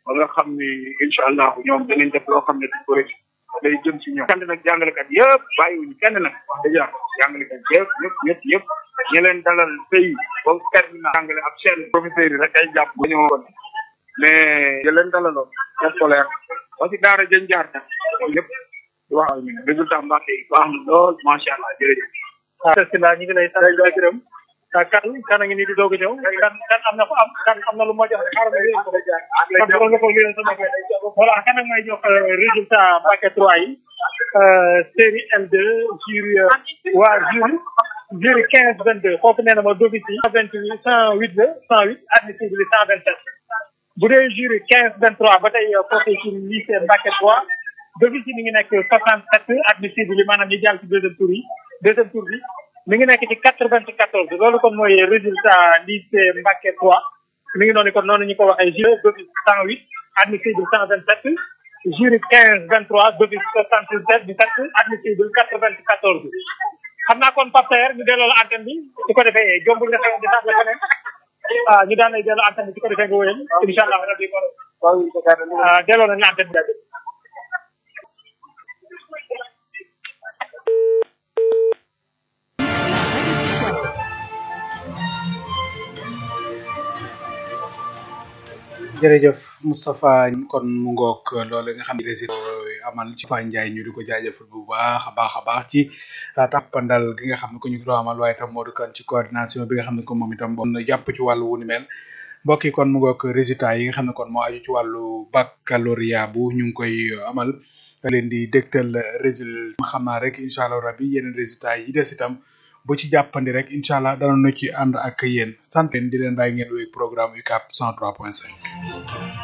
ba nga xam ni incha allah ñoom danañ def loo xam ne du ko rëcc day jëm ci ñoom. sant nag jàngalekat yëpp bàyyiwuñu kenn nag wax dëgg yàlla jàngalekat yëpp yëpp yëpp yëpp ñu leen dalal tey ba terminal jàngale ak seen professeurs yi rek ay jàpp ba ñoo mais ñu leen dalaloon seen scolaire ba si daara jën jaar sax yëpp waaw résultat Mbacke yi baax na lool macha allah jërëjëf. waaw si la ñu ngi lay sant di la gërëm kan kan a ngi nii di doog a ñëw kan kan am na ko am kan am na lu ma jox rek xaaral ma yéen ko jaar kon borom nga ko yéen sama voilà kan ak may jox résultat Mbacke 3 yi série M2 jury waa jury jury 15 22 foofu nee na ma d'office yi 128 108 la 108 admissible 127 bu dee jury 15 23 ba tey foofu ci lycée Mbacke 3 d'office yi mi ngi nekk 67 admissible yi maanaam ñu jàll ci deuxième tour yi deuxième tour bi mi ngi nekk ci 94 loolu kon mooy résultat lycée Mbacke 3 mi ngi noonu kon noonu ñu ko waxee jury d'office 108 admissible 127 jury 15 23 d'office 77 17 admissible 94 xam naa kon Pape Saer ñu delloo la antenne bi su ko defee jombul nga xew di sax la feneen ah ñu daan lay delloo antenne bi su ko defee nga wéyal incha allah rabbi kon delloo nañu antenne bi jërëjëf Moustapha kon mu ngoog loolu nga xam ne résident amal ci Fa Ndiaye ñu di ko jaajëfal bu baax a baax a baax ci tàppandal gi nga xam ne ko ñu ko amal waaye tam Modou Kane ci coordination bi nga xam ne ko moom itam bon jàpp ci wàllu wu ni mel mbokk yi kon mu ngoog résultat yi nga xam ne kon moo aju ci wàllu baccalauréat bu ñu ngi koy amal leen di dégtal résultat xam naa rek incha allah rabbi yeneen résultat yi des itam bu ci jàppandi rek incha allah danañu ci ànd ak yéen sant leen di leen bàyyi ngeen wéy programme UCAB 103.5.